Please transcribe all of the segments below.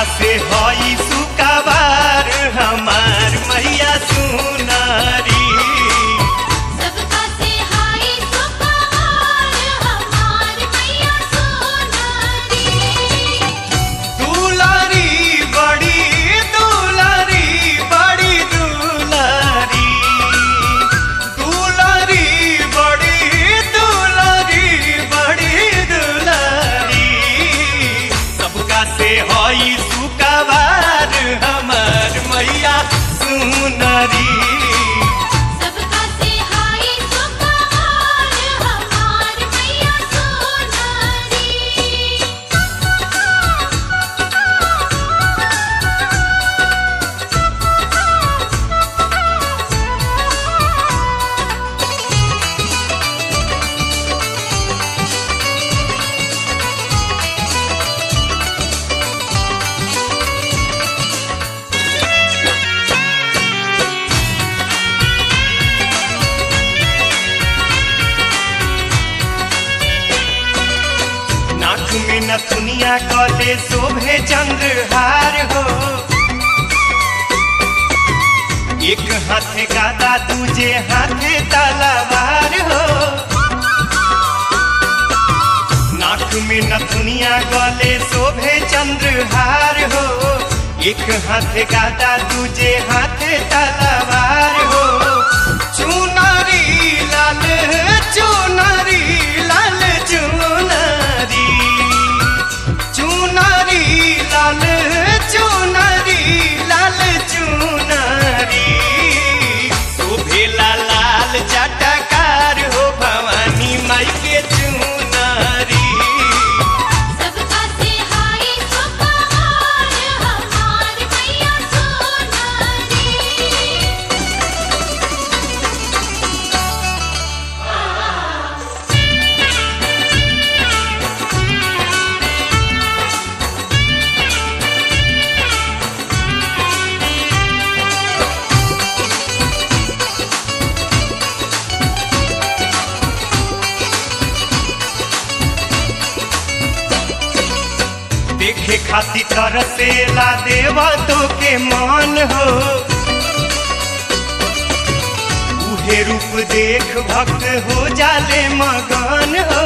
से हई सुकाबार हमार मैया सुनारी सबका से हाय सुपहार हमार मैया सोनारी दुलारी बड़ी दुलारी बड़ी दुलारी दुलारी बड़ी दुलारी बड़ी दुलारी सबका से हई सुकाबार हमार मैया सुनारी सबका से हाय सुपहार हमार मैया सोनारी नाक में नथुनिया कले शोभे चंद्रहार हो एक हाथे गादा दूजे हाथे तलवार हो नाक में नथुनिया गले शोभे चंद्रहार हो एक हाथे गादा दूजे हाथे तलवार हो चुनारी लाल चुनारी लाल चुनारी चुनारी लाल चुनारी लाल चुनारी शोभेला लाल चटकार हो भवानी माई के चुनारी सबका से हाय सुपहार हमार मैया सोनारी देखे खातिर तरसेला देवा तो के मान हो उहे रूप देख भक्त हो जाले मगन हो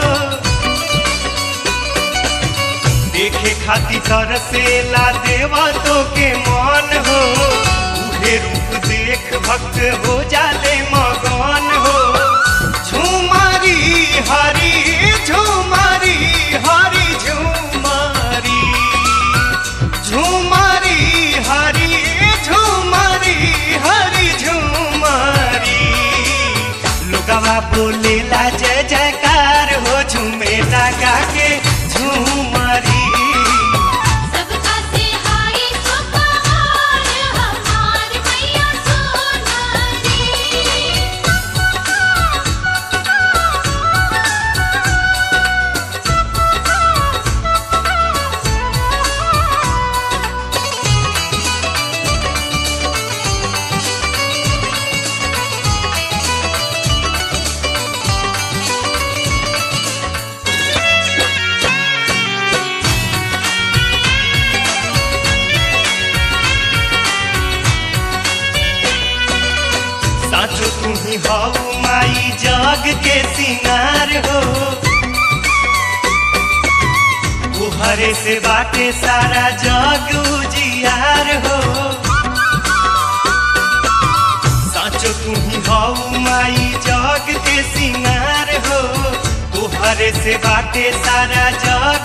देखे खातिर तरसेला देवा तो के मान हो उहे रूप देख भक्त हो जाले मगन हो झुमारी हरी झुमारी हरी झुमारी झुमारी हरी झुमारी हरी झुमारी लोगवा बोलेला जय जयकार हो झूमे लगा के झुमारी सबका से हाय सुपहार हमार मैया सोनारी साचो तुम्ही हऊ माई जग के सिंगार हो तुहरे से बाटे सारा जग उजियार हो साचो तुम्ही हऊ माई जग के सिंगार हो तुहरे से बाटे सारा जग